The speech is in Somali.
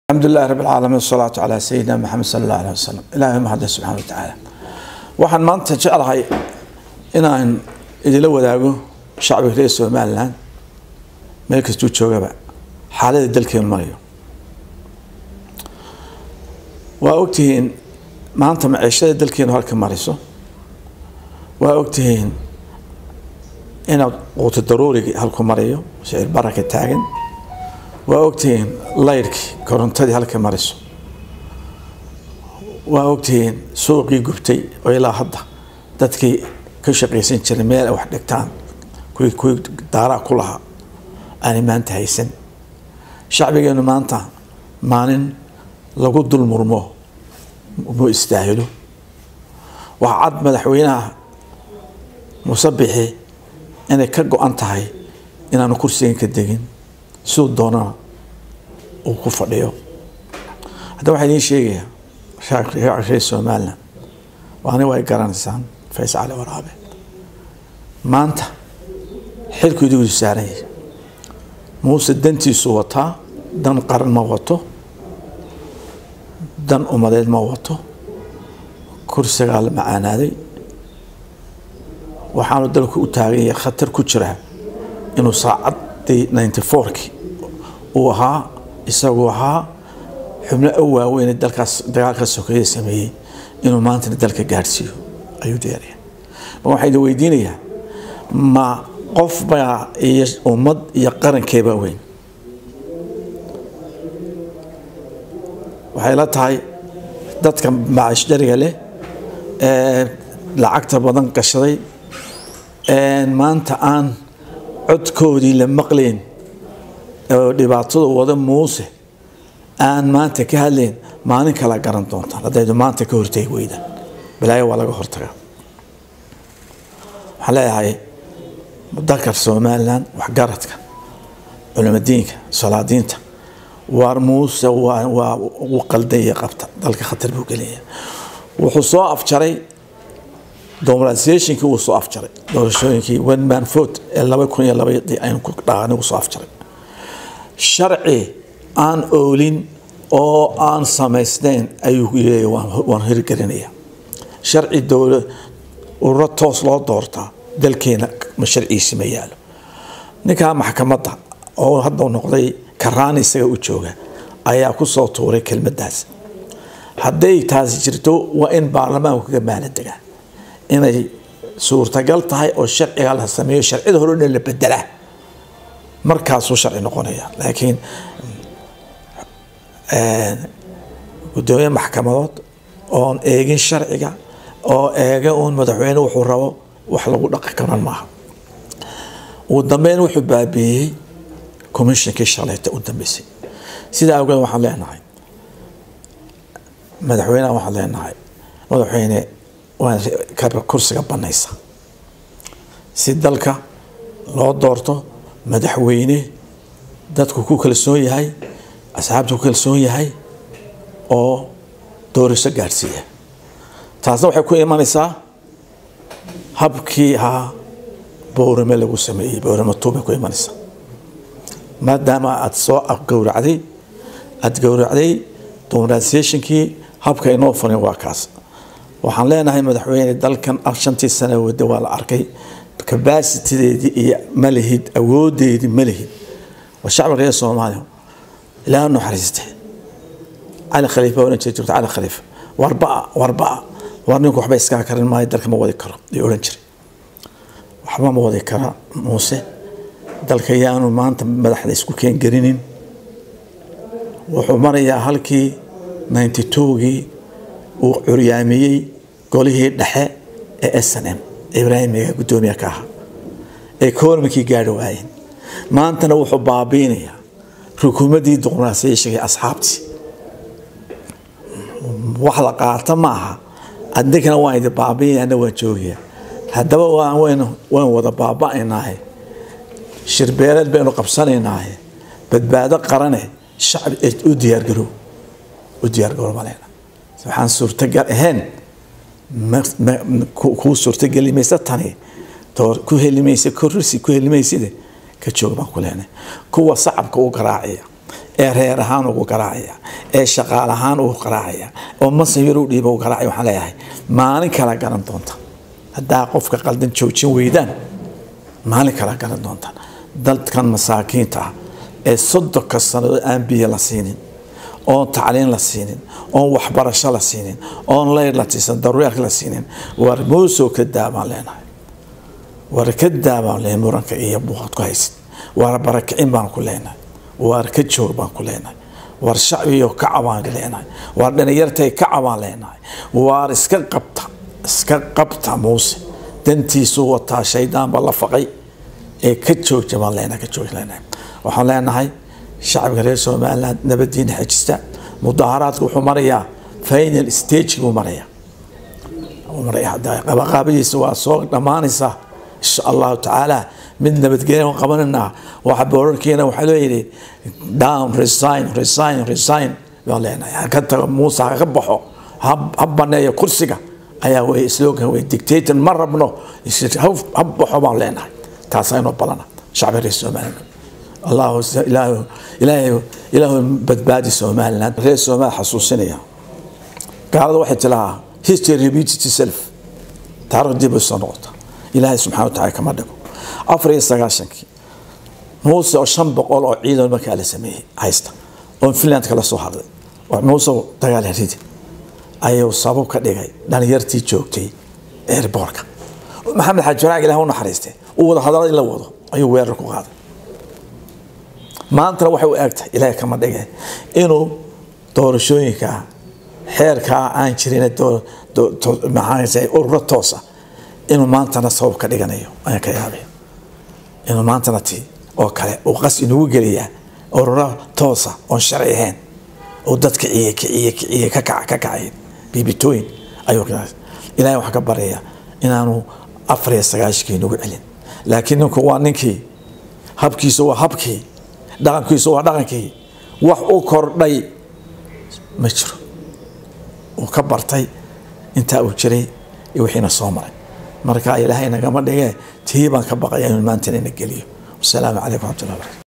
الحمد لله رب العالمين والصلاة على سيدنا محمد صلى الله عليه وسلم إلهي mahad سبحانه وتعالى waxaan maanta jeclahay inaan idila wadaago shacbiga reer somalilan meel kastuu joogaba xaalada dalkeenu marayo waa ogtihiin maanta maciishada dalkeenu halka mariso waa ogtihiin inaad quuto daruurigii halku marayo shicir baraka taagan waa ogtihiin layrkii korontadii halka mariso waa ogtihiin suuqii gubtay oo ilaa hadda dadkii ka shaqaysan jiray meel ay wax dhigtaan kuwii kuwii daaraa ku lahaa aanay maanta haysan shacbigeenu maanta maalin lagu dul murmo mu istaahilo waxaa cad madaxweynaha musabixi inay ka go-an tahay inaanu kursigan ka degin siduu doonana uu ku fadhiyo hadda waxaa idiin sheegayaa reer somalilan waani way garanaysaan fays cali waraabe maanta xilku idigu saaran yahay muuse dantiisu wataa dan qaran ma wato dan umadeed ma wato kursigaa la macaanaaday waxaanu dalku u taagan yahay khatar ku jiraa inuu saacaddii ninety fourki uu ahaa isagu ahaa xubno u waaweyn dalkaas dagaalka sokeeye sameeyey inuu maantana dalka gaadhsiiyo ayuu diyaaraya ma waxaa idin weydiinayaa ma qof baa iyo ummad iyo qarankeebaa weyn waxay la tahay dadka macaash dhariga leh ee lacagta badan gashaday maanta aan codkoodii la maqlayn oo dhibaatada wada muuse aan maanta ka hadlayn maalin kala garan doontaan haddaydu maanta ka hortegi weydaan balaayo waa laga hortagaa waxaan leeyahay dalka somalilan waxgaradka culimadiinka salaadiinta waar muuse waa u qaldanya qabta dalka khatar buu gelaya wuxuu soo afjaray dominalisationkii wuu soo afjaray doorashooyinkii one man vote ee laba kun iyo labadii aynu ku dhaqanigu soo afjaray sharci aan oolin oo aan samaysnayn ayuu leeyahy waan hirgelinaya sharci dowla ururo toos loo doortaa dalkeena ma sharciisi ma yaalo ninkaa maxkamadda oo hadda noqday karaani isaga u jooga ayaa ku soo tuuray kelmaddaas hadday taasi jirto waa in baarlamaanku kaga maala degaa inay suurtagal tahay oo sharciga la sameeyo sharcida hore dhan la bedelaa markaasuu sharci noqonaya laakiin gudoomiye maxkamadood oon eegin sharciga oo eega uun madaxweyne wuxuu rabo wax lagu dhaqi karan maaha ugu dambeyn wuxuu baabiiyey commishonkii shalayta u dambeysay sidaa awgeed waxaan leenahay madaxweyneha waxaan leenahay madaxweyne waa kursiga banaysa si dalka loo doorto madaxweyne dadku ku kalsoon yahay asxaabtu ku kalsoon yahay oo doorasho gaadhsiiya taasna waxay ku imanaysaa habkii ahaa bowrame lagu sameeyey bowrame tuubay ku imanaysaa maadaama aada soo gowracday aada gowracday dominalisationkii habka inoo furin waa kaas waxaan leenahay madaxweyne dalkan shantii sana wada waa la arkay cabasitideedii iyo malihid awoodeedii malihid waa shacbi reer soomaaliya ilaa naxariiste cali khaliifa oran jira jirto cali khaliifa warbaa warbaa war ninku waxba iskaa karin maayo dalka ma wadi karo ayuu oran jiray waxba ma wadi kara muuse dalka yaanu maanta madaxda isku keengelinin wuxuu marayaa halkii ninety twogii uu curyaamiyey golihii dhexe ee s n m ibraahimiga guddoomiye ka ahaa ee koormankii gaari waayeen maantana wuxuu baabiinayaa rukuumaddii duqnaasayashagii asxaabtii wax la qaata maaha adinkana waan idi baabiinayana waan joogaya haddaba waan wada baaba-aynaahe shirbeeleed baynu qabsanaynaahe badbaado qarane shacbi u diyaargarow u diyaargarow maleyna waxaan suurtagal ahayn kuu suurtageli maysa tani ku heli maysa korrisi ku heli mayside ka joog baan ku leenahay kuwa sacabka u garaacaya ee reer ahaan ugu garaacaya ee shaqaal ahaan uu garaacaya oo masan yar u dhiiba uu garaacaya waxaan leeyahay maalin kala garan doonta haddaa qofka qaldan joojin weydaan maalin kala garan doontaan dadkan masaakiinta ah ee soddonka sannadood aan biyo la siinin oon tacliin la siinin oon waxbarasho la siinin oon leyr la tiisan daruuriyaadka la siinin war moosoo ka daabaan leenahay war ka daabaan leenahay muranka iyo buuqad ku haysid war barakicin baan ku leenahay war ka joog baan ku leenahay war shacbiyo ka cabaan leenahay war dhalinyartay ka cabaan leenahay war iska qabta iska qabta muuse dantiisu wataa shaydaanba la faqay ee ka joogja baan leenahay ka joog leenahay waxaan leenahay shacbiga reer somaliland nabadiina xejista mudaaharaadka wuxuu marayaa final stage buu marayaa qabaqaabadiisa waa soo dhammaanaysaa insha allahu tacaala mid nabadgelya qabananaa waxa boorarkiina waxaa leeyihi down resign resign resign baan leenahay haka tago muuse haka baxo ha baneeyo kursiga ayaa wey slogan wey dictator ma rabno ha baxo baan leenahay taasaa inoo balana shacbiga reer somaliland الله إله إله إله بدبادي سومالنا غير سومال حسوسينيا قال واحد لها history repeats itself taariikh dib u soo noqota ilaahay subxaana wa tacaala kama dhigo afar iyo sagaashankii muuse oo shan boqol oo ciidan markaa la sameeyey haysta oo finland kala soo hadlay oo muuse dagaal ridi ayuu sabab ka dhigay dhalinyartii joogtay airbortka maxamed xaaji faraag ilaah u naxariistay uu wada hadalada in la wado ayuu weerar ku qaaday maantana waxay u eegtahay ilaahay kama dhige inuu doorashooyinka xeerkaa aan jirin maxaa ururo toosa inuu maantana sabab ka dhiganayo ayaan ka yaabay inuu maantana ti oo kale uu qas inugu geliyaa ururo toosa oon sharci ahayn oo dad kiciye kiciye kiciye ka kaca ka kacayn biibitooyin ayuu ilaahay waxaa ka baraya inaanu afar iyo sagaashikii nagu celin laakiin ninku waa ninkii habkiisu waa habkii dhaqankiisu waa dhaqankii wax u kordhay ma jiro uu ka bartay intaa uu jiray iyo wixiina soo maray marka ilaahay nagama dhige tii baan ka baqaya inuu maantana ina geliyo wasalaamu calaykum waraxmatullahi barakatu